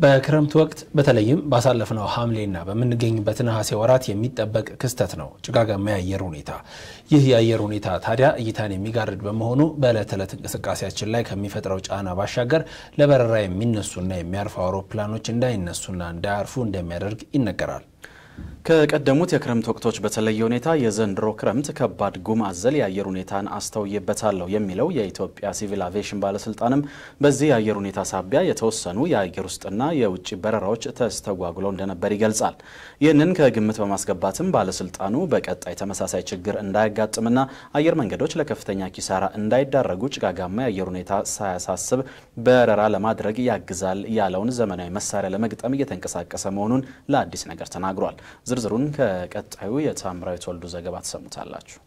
በክረምት ወቅት በተለይም ባሳለፍነው ሐምሌና በምንገኝበት ነሐሴ ወራት የሚጠበቅ ክስተት ነው ጭጋጋማ የአየር ሁኔታ። ይህ የአየር ሁኔታ ታዲያ እይታን የሚጋርድ በመሆኑ በዕለት ተዕለት እንቅስቃሴያችን ላይ ከሚፈጥረው ጫና ባሻገር ለበረራ የሚነሱና የሚያርፉ አውሮፕላኖች እንዳይነሱና እንዳያርፉ እንደሚያደርግ ይነገራል። ከቀደሙት የክረምት ወቅቶች በተለየ ሁኔታ የዘንድሮ ክረምት ከባድ ጉም አዘል የአየር ሁኔታን አስተውይበታለሁ የሚለው የኢትዮጵያ ሲቪል አቪዬሽን ባለስልጣንም በዚህ የአየር ሁኔታ ሳቢያ የተወሰኑ የአየር ውስጥና የውጭ በረራዎች ተስተጓጉለው እንደነበር ይገልጻል። ይህንን ከግምት በማስገባትም ባለስልጣኑ በቀጣይ ተመሳሳይ ችግር እንዳያጋጥምና አየር መንገዶች ለከፍተኛ ኪሳራ እንዳይዳረጉ ጭጋጋማ የአየር ሁኔታ ሳያሳስብ በረራ ለማድረግ ያግዛል ያለውን ዘመናዊ መሳሪያ ለመግጠም እየተንቀሳቀሰ መሆኑን ለአዲስ ነገር ተናግሯል። ዝርዝሩን ከቀጣዩ የታምራዊት ወልዱ ዘገባ ትሰሙታላችሁ።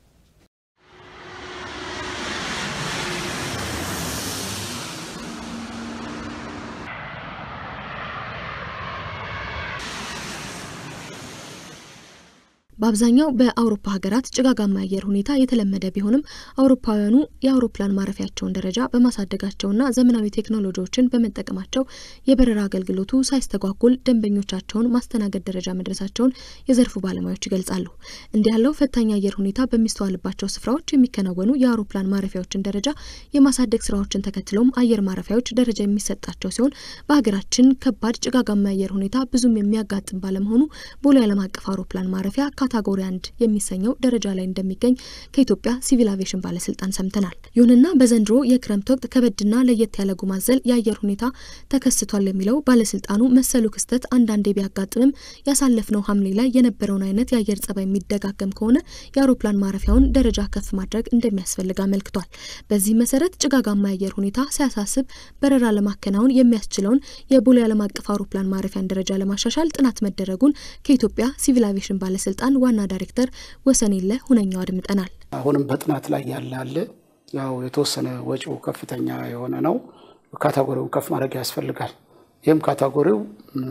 በአብዛኛው በአውሮፓ ሀገራት ጭጋጋማ የአየር ሁኔታ የተለመደ ቢሆንም አውሮፓውያኑ የአውሮፕላን ማረፊያቸውን ደረጃ በማሳደጋቸውና ዘመናዊ ቴክኖሎጂዎችን በመጠቀማቸው የበረራ አገልግሎቱ ሳይስተጓጎል ደንበኞቻቸውን ማስተናገድ ደረጃ መድረሳቸውን የዘርፉ ባለሙያዎች ይገልጻሉ። እንዲህ ያለው ፈታኝ አየር ሁኔታ በሚስተዋልባቸው ስፍራዎች የሚከናወኑ የአውሮፕላን ማረፊያዎችን ደረጃ የማሳደግ ስራዎችን ተከትሎም አየር ማረፊያዎች ደረጃ የሚሰጣቸው ሲሆን በሀገራችን ከባድ ጭጋጋማ የአየር ሁኔታ ብዙም የሚያጋጥም ባለመሆኑ ቦሌ ዓለም አቀፍ አውሮፕላን ማረፊያ ካታጎሪ አንድ የሚሰኘው ደረጃ ላይ እንደሚገኝ ከኢትዮጵያ ሲቪል አቪዬሽን ባለስልጣን ሰምተናል። ይሁንና በዘንድሮ የክረምት ወቅት ከበድና ለየት ያለ ጉም አዘል የአየር ሁኔታ ተከስቷል የሚለው ባለስልጣኑ መሰሉ ክስተት አንዳንዴ ቢያጋጥምም ያሳለፍነው ሐምሌ ላይ የነበረውን አይነት የአየር ጸባይ የሚደጋገም ከሆነ የአውሮፕላን ማረፊያውን ደረጃ ከፍ ማድረግ እንደሚያስፈልግ አመልክቷል። በዚህ መሰረት ጭጋጋማ የአየር ሁኔታ ሲያሳስብ በረራ ለማከናወን የሚያስችለውን የቦሌ ዓለም አቀፍ አውሮፕላን ማረፊያን ደረጃ ለማሻሻል ጥናት መደረጉን ከኢትዮጵያ ሲቪል አቪዬሽን ባለስልጣን ዋና ዳይሬክተር ወሰኔለ ሁነኛው አድምጠናል። አሁንም በጥናት ላይ ያለ አለ። ያው የተወሰነ ወጪው ከፍተኛ የሆነ ነው። ካታጎሪውን ከፍ ማድረግ ያስፈልጋል። ይህም ካታጎሪው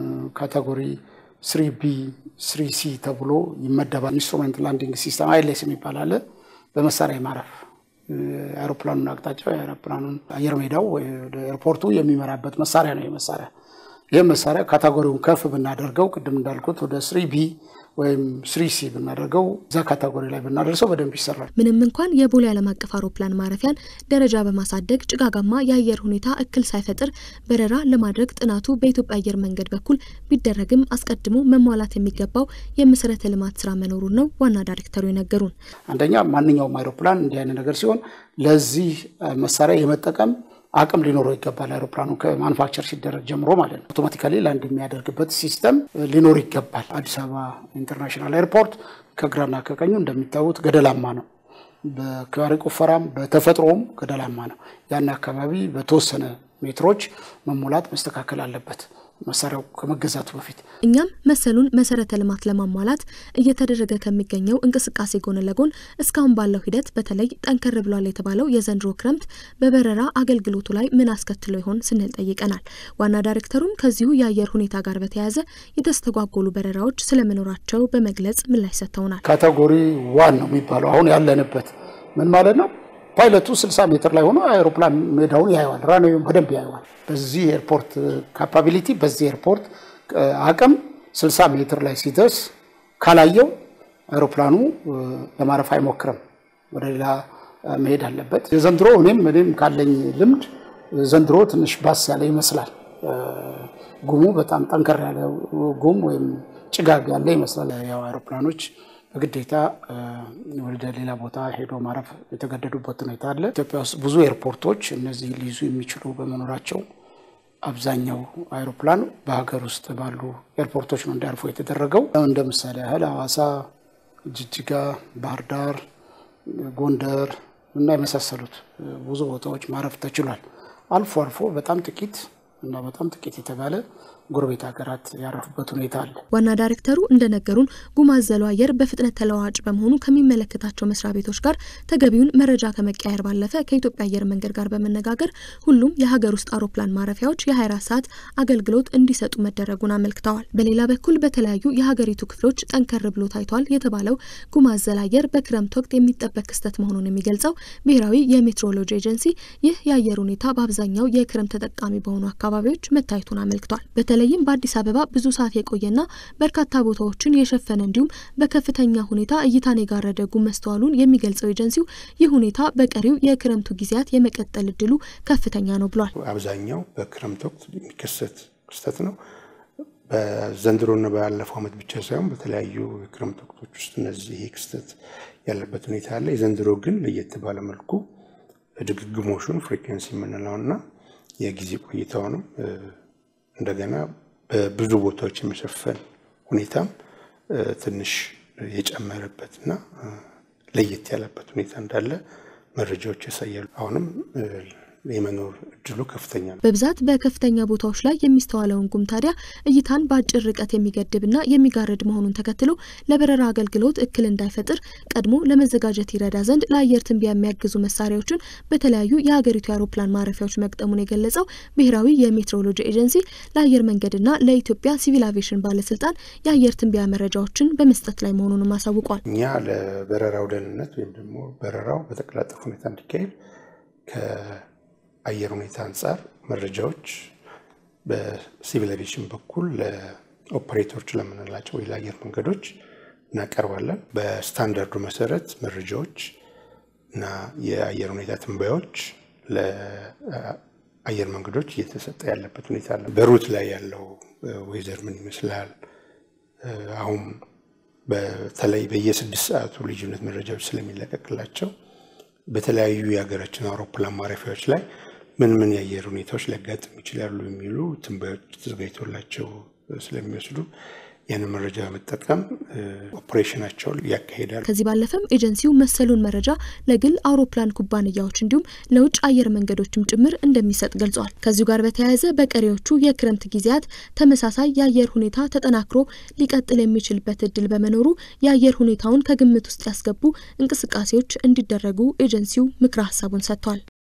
ካታጎሪ ስሪ ቢ ስሪ ሲ ተብሎ ይመደባል። ኢንስትሩሜንት ላንዲንግ ሲስተም አይሌስ የሚባል አለ። በመሳሪያ ማረፍ የአይሮፕላኑን አቅጣጫ የአይሮፕላኑን አየር ሜዳው ወደ ኤርፖርቱ የሚመራበት መሳሪያ ነው። መሳሪያ ይህም መሳሪያ ካታጎሪውን ከፍ ብናደርገው ቅድም እንዳልኩት ወደ ስሪ ቢ ወይም ስሪ ሲ ብናደርገው እዛ ካታጎሪ ላይ ብናደርሰው በደንብ ይሰራል። ምንም እንኳን የቦሌ ዓለም አቀፍ አውሮፕላን ማረፊያን ደረጃ በማሳደግ ጭጋጋማ የአየር ሁኔታ እክል ሳይፈጥር በረራ ለማድረግ ጥናቱ በኢትዮጵያ አየር መንገድ በኩል ቢደረግም አስቀድሞ መሟላት የሚገባው የመሰረተ ልማት ስራ መኖሩን ነው ዋና ዳይሬክተሩ የነገሩን። አንደኛ ማንኛውም አይሮፕላን እንዲህ አይነት ነገር ሲሆን ለዚህ መሳሪያ የመጠቀም አቅም ሊኖረው ይገባል። አይሮፕላኑ ከማኑፋክቸር ሲደረግ ጀምሮ ማለት ነው። አውቶማቲካሊ ላንድ የሚያደርግበት ሲስተም ሊኖር ይገባል። አዲስ አበባ ኢንተርናሽናል ኤርፖርት ከግራና ከቀኙ እንደሚታዩት ገደላማ ነው። በአካባቢ ቁፈራም በተፈጥሮም ገደላማ ነው። ያን አካባቢ በተወሰነ ሜትሮች መሙላት መስተካከል አለበት መሳሪያው ከመገዛቱ በፊት። እኛም መሰሉን መሰረተ ልማት ለማሟላት እየተደረገ ከሚገኘው እንቅስቃሴ ጎን ለጎን እስካሁን ባለው ሂደት በተለይ ጠንከር ብሏል የተባለው የዘንድሮ ክረምት በበረራ አገልግሎቱ ላይ ምን አስከትሎ ይሆን ስንል ጠይቀናል። ዋና ዳይሬክተሩም ከዚሁ የአየር ሁኔታ ጋር በተያያዘ የተስተጓጎሉ በረራዎች ስለመኖራቸው በመግለጽ ምላሽ ሰጥተውናል። ካቴጎሪ ዋን ነው የሚባለው አሁን ያለንበት ምን ማለት ነው? ፓይለቱ 60 ሜትር ላይ ሆኖ አውሮፕላን ሜዳውን ያየዋል፣ ራንዌውን በደንብ ያየዋል። በዚህ ኤርፖርት ካፓቢሊቲ በዚህ ኤርፖርት አቅም 60 ሜትር ላይ ሲደርስ ካላየው አውሮፕላኑ ለማረፍ አይሞክርም፣ ወደ ሌላ መሄድ አለበት። የዘንድሮ እኔም እኔም ካለኝ ልምድ ዘንድሮ ትንሽ ባስ ያለ ይመስላል። ጉሙ በጣም ጠንከር ያለ ጉም ወይም ጭጋግ ያለ ይመስላል። ያው አውሮፕላኖች በግዴታ ወደ ሌላ ቦታ ሄዶ ማረፍ የተገደዱበት ሁኔታ አለ። ኢትዮጵያ ውስጥ ብዙ ኤርፖርቶች እነዚህ ሊይዙ የሚችሉ በመኖራቸው አብዛኛው አይሮፕላን በሀገር ውስጥ ባሉ ኤርፖርቶች ነው እንዲያርፉ የተደረገው። እንደ ምሳሌ ያህል ሐዋሳ፣ ጅጅጋ፣ ባህር ዳር፣ ጎንደር እና የመሳሰሉት ብዙ ቦታዎች ማረፍ ተችሏል። አልፎ አልፎ በጣም ጥቂት እና በጣም ጥቂት የተባለ ጎረቤት ሀገራት ያረፉበት ሁኔታ አለ። ዋና ዳይሬክተሩ እንደነገሩን ጉም አዘሉ አየር በፍጥነት ተለዋዋጭ በመሆኑ ከሚመለከታቸው መስሪያ ቤቶች ጋር ተገቢውን መረጃ ከመቀያየር ባለፈ ከኢትዮጵያ አየር መንገድ ጋር በመነጋገር ሁሉም የሀገር ውስጥ አውሮፕላን ማረፊያዎች የ24 ሰዓት አገልግሎት እንዲሰጡ መደረጉን አመልክተዋል። በሌላ በኩል በተለያዩ የሀገሪቱ ክፍሎች ጠንከር ብሎ ታይቷል የተባለው ጉም አዘል አየር በክረምት ወቅት የሚጠበቅ ክስተት መሆኑን የሚገልጸው ብሔራዊ የሜትሮሎጂ ኤጀንሲ ይህ የአየር ሁኔታ በአብዛኛው የክረምት ተጠቃሚ በሆኑ አካባቢዎች መታየቱን አመልክቷል። በተለይም በአዲስ አበባ ብዙ ሰዓት የቆየና በርካታ ቦታዎችን የሸፈነ እንዲሁም በከፍተኛ ሁኔታ እይታን የጋረደ ጉም መስተዋሉን የሚገልጸው ኤጀንሲው ይህ ሁኔታ በቀሪው የክረምቱ ጊዜያት የመቀጠል እድሉ ከፍተኛ ነው ብሏል። አብዛኛው በክረምት ወቅት የሚከሰት ክስተት ነው። በዘንድሮና ባለፈው ዓመት ብቻ ሳይሆን በተለያዩ የክረምት ወቅቶች ውስጥ እነዚህ ይሄ ክስተት ያለበት ሁኔታ አለ። የዘንድሮ ግን ለየት ባለ መልኩ ድግግሞሹን ፍሪኩዌንሲ የምንለውና የጊዜ ቆይታውንም እንደገና በብዙ ቦታዎች የመሸፈን ሁኔታም ትንሽ የጨመረበትና ለየት ያለበት ሁኔታ እንዳለ መረጃዎች ያሳያሉ። አሁንም የመኖር እድሉ ከፍተኛ ነው። በብዛት በከፍተኛ ቦታዎች ላይ የሚስተዋለውን ጉም ታዲያ እይታን በአጭር ርቀት የሚገድብና የሚጋርድ መሆኑን ተከትሎ ለበረራ አገልግሎት እክል እንዳይፈጥር ቀድሞ ለመዘጋጀት ይረዳ ዘንድ ለአየር ትንበያ የሚያግዙ መሳሪያዎችን በተለያዩ የሀገሪቱ የአውሮፕላን ማረፊያዎች መቅጠሙን የገለጸው ብሔራዊ የሜትሮሎጂ ኤጀንሲ ለአየር መንገድና ለኢትዮጵያ ሲቪል አቪዬሽን ባለስልጣን የአየር ትንበያ መረጃዎችን በመስጠት ላይ መሆኑንም አሳውቋል። እኛ ለበረራው ደህንነት ወይም ደግሞ በረራው በተቀላጠፈ ሁኔታ እንዲካሄድ አየር ሁኔታ አንጻር መረጃዎች በሲቪል አቪዬሽን በኩል ለኦፐሬተሮች ለምንላቸው ወይ ለአየር መንገዶች እናቀርባለን። በስታንዳርዱ መሰረት መረጃዎች እና የአየር ሁኔታ ትንበያዎች ለአየር መንገዶች እየተሰጠ ያለበት ሁኔታ አለ። በሩት ላይ ያለው ወይዘር ምን ይመስላል? አሁን በተለይ በየስድስት ሰዓቱ ልዩነት መረጃዎች ስለሚለቀቅላቸው በተለያዩ የሀገራችን አውሮፕላን ማረፊያዎች ላይ ምን ምን የአየር ሁኔታዎች ሊያጋጥሙ ይችላሉ የሚሉ ትንበያዎች ተዘጋጅቶላቸው ስለሚወስዱ ያንን መረጃ በመጠቀም ኦፕሬሽናቸውን ያካሂዳሉ። ከዚህ ባለፈም ኤጀንሲው መሰሉን መረጃ ለግል አውሮፕላን ኩባንያዎች እንዲሁም ለውጭ አየር መንገዶችም ጭምር እንደሚሰጥ ገልጿል። ከዚሁ ጋር በተያያዘ በቀሪዎቹ የክረምት ጊዜያት ተመሳሳይ የአየር ሁኔታ ተጠናክሮ ሊቀጥል የሚችልበት እድል በመኖሩ የአየር ሁኔታውን ከግምት ውስጥ ያስገቡ እንቅስቃሴዎች እንዲደረጉ ኤጀንሲው ምክረ ሀሳቡን ሰጥቷል።